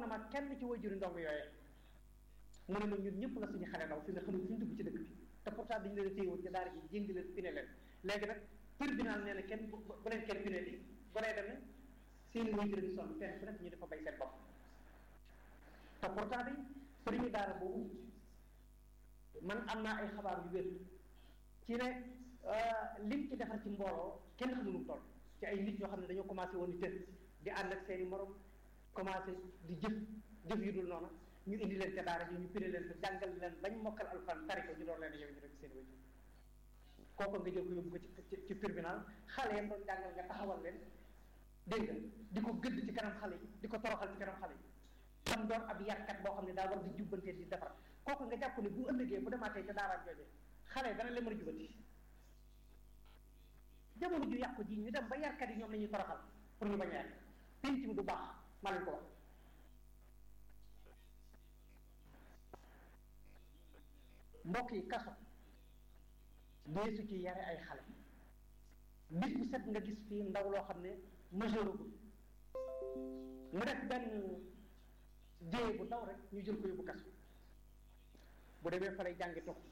na ma kenn ci wajuri ndongo yooye mu ne ma ñun ñëpp la suñu xale ndaw fi nga xam ne fi ñu dugg ci dëkk bi te pourtant dañu leen a téye woon ci daara ji jéngi leen pine leen léegi nag tribunal nee na kenn bu bu leen kenn pine di bu lay demee seen i wajur di sonn fenn fu nekk ñu dafa bay seen bopp te pourtant bi sëriñu daara boobu man am naa ay xabaar yu wér ci ne lim ci defar ci mbooloo kenn xamul nu mu toll ci ay nit ñoo xam ne dañoo commencé woon di tër di ànd ak seen i morom commencé di jëf jëf yu dul noonu ñu indi leen ca daara ji ñu pire leen fa jàngal leen bañ mokkal alxuraan tari ko ñu door leen yow ñu rek seen i wajur kooku nga jël ko yóbbu ko ci ci tribunal xale yam doon jàngal nga taxawal leen dégg nga di ko gëdd ci kanam xale yi di ko toroxal ci kanam xale yi tam doon ab yarkat boo xam ne daa war di jubbantee di defar kooku nga jàpp ne bu ëllëgee bu demaatee ca daaraam jooje xale dana leen mën a jubbanti jamono ju yàqu ji ñu dem ba yarkat yi ñoom la ñuy toroxal pour ñu bañ a yàq penc mi du baax maa leen ko wax mbokk yi kaso deesu ci yare ay xale bis bu set nga gis fii ndaw loo xam ne majeuragul mu def benn jéye bu ndaw rek ñu jël ko yóbbu kaso bu demee fa lay jàngi tux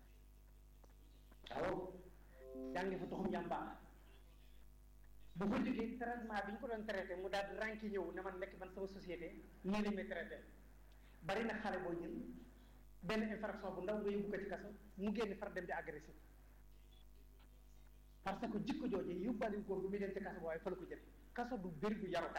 waaw jàngi fa tuxum yàmbaa bu ko jógee traitement bi ñu ko doon traité mu daal di ranki ñëw ne man nekk man sama société nii lañ may traité bari na xale boo jël benn infraction bu ndaw nga yóbbu ko ci kaso mu génn far dem di agressif parce que jikko jooje yóbbaale góor bu muy dem ci kaso waaye fa la ko jël kaso du bëri bu yarukaay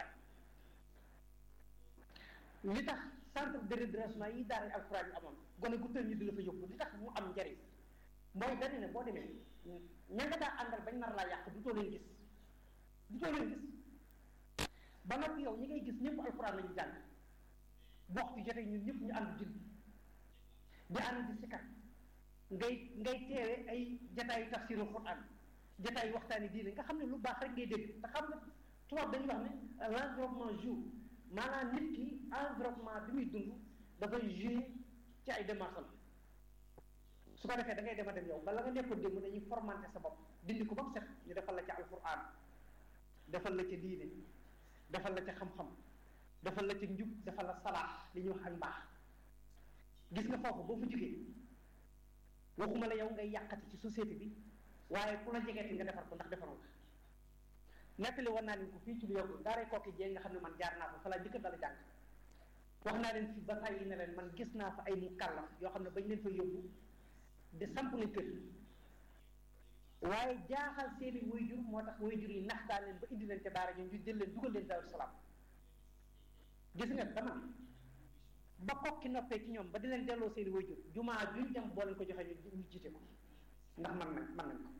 li tax centre de redressement yi daara alxuraan yi amoon gone gu tël ñu di la fa yóbbu li tax mu am njariñ mooy benn ne boo demee ña nga daa àndal bañ nar laa yàq du too leen gis du too leen gis ba noppi yow ñi ngay gis ñëpp alxuraan lañu jàng bu waxtu jotee ñun ñëpp ñu ànd jul di ànd di sikkat ngay ngay teewe ay jataayu tafsiru Qur'an jataayu waxtaani diine nga xam ne lu baax rek ngay dégg te xam nga tubaab dañuy wax ne l'environnement joue maanaam nit ki environnement bi muy dund dafay jouer ci ay démarches su ko defee da ngay dem a dem yow bala nga nekkoon démb dañuy formanté sa bopp dindi ko ba mu set ñu defal la ca alquran defal la ca diine defal la ca xam-xam defal la ca njub defal la salaax li ñuy wax ak mbaax gis nga foofu boo fa jógee waxuma la yow ngay yàqati ci société bi waaye ku la jegeeti nga defar ko ndax defaroo ko nettali war naa leen ko fii ci lu yokku daaray kooki jee nga xam ne man jaar naa fa fa laa jëkk dala jàng wax naa leen fi ba tàyyi ne leen man gis naa fa ay mukallaf yoo xam ne bañ leen fa yóbbu de samp nañ kër waaye jaaxal seeni wayjur moo tax wayjur yi naxtaan leen ba indi leen ca daara ñoom ñu jël leen dugal leen Daaru Salaam gis nga dama ba kokki noppee ci ñoom ba di leen delloo seeni wayjur jumaa juñ dem boo leen ko joxee ñu jiite ko ndax man nañ man nañ ko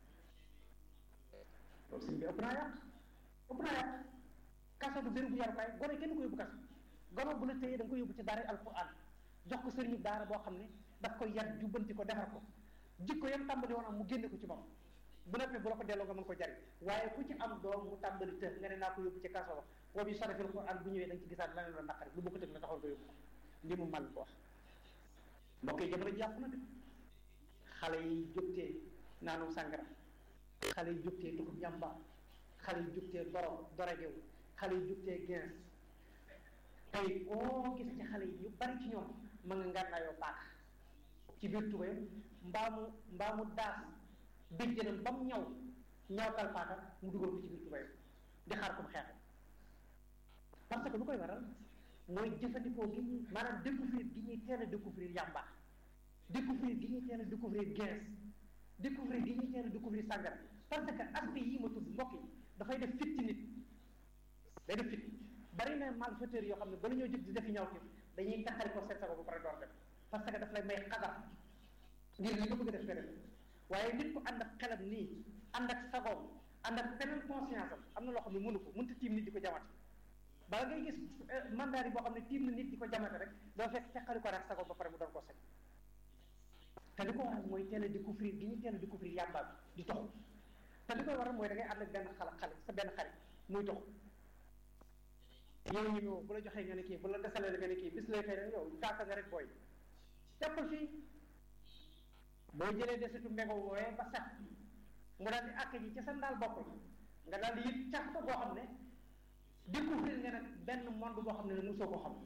loolu sëñ bi ëpp naa yàq ëpp naa yàq kaso du béréb bu yarukaay gone kenn ko yóbbu kaso gone bu la téyee da nga ko yóbbu ci daara alquran jox ko sëriñu daara boo xam ne daf koy yar jubbanti ko defar ko jikko yam tàmbali woon am mu génne ko ci moom bu noppee bu la ko delloo nga mën ko jariñ waaye ku ci am doom mu tàmbali të nga ne naa ko yóbbu ci kaso ba wa bi sarafil quran bu ñëwee da nga ci gisaat leneen la naqari lu bokk tëg la taxoon ko yóbbu ko li mu mal ko wax mbokk yi jamono jàpp na de xale yi jógtee naanum sàngara xale yi jógtee dugub ñamba xale yi jógtee doro dorogew xale yi jógtee gens tey koo gis ci xale yi ñu bari ci ñoom ma nga ngànnaayoo paaka ci biir tubéyam mbaa mu mbaa mu daas béjjënam ba mu ñaw ñawtal paaka mu dugal ko ci biir tubéyam di xaar ko mu xeexe parce que lu koy waral mooy jëfandikoo gi ñuy maanaam découvrir gi ñuy teel a découvrir yàmba découvrir gi ñuy teel a découvrir gens découvrir gi ñuy teel a découvrir sàngara parce que aspect yi ma tudd mbokk yi dafay def fit ci nit day def fit bari na malfaiteur yoo xam ne bala ñoo jóg di defi ñaw dañuy taxari ko seen sago ba pare door def parce que daf lay may xadar ngir li nga bëgg a def nga def waaye nit ku ànd ak xelam nii ànd ak sagoom ànd ak beneen conscience am am na loo xam ne mënu ko mënta tiim nit di ko jamate bala ngay gis mandat yi boo xam ne tiim na nit di ko jamate rek doo fekk teqali ko rek sagoom ba pare mu doon ko sec te li ko waral mooy teel a découvrir gi ñu teel a découvrir yàmba bi di tox te li koy waral mooy da ngay ànd ak benn xale xale sa benn xarit muy tox yow ñu ñëw bu la joxee nga ne kii bu la desalee nga ne kii bis lay xëy rek yow kaaka nga rek booy jàppal fii boo jëlee desitu mbego woowee ba sax mu daal di àkk ji ca sa ndaal bopp nga daal di yëg cax ko boo xam ne découvrir nga nag benn monde boo xam ne ne mosoo ko xam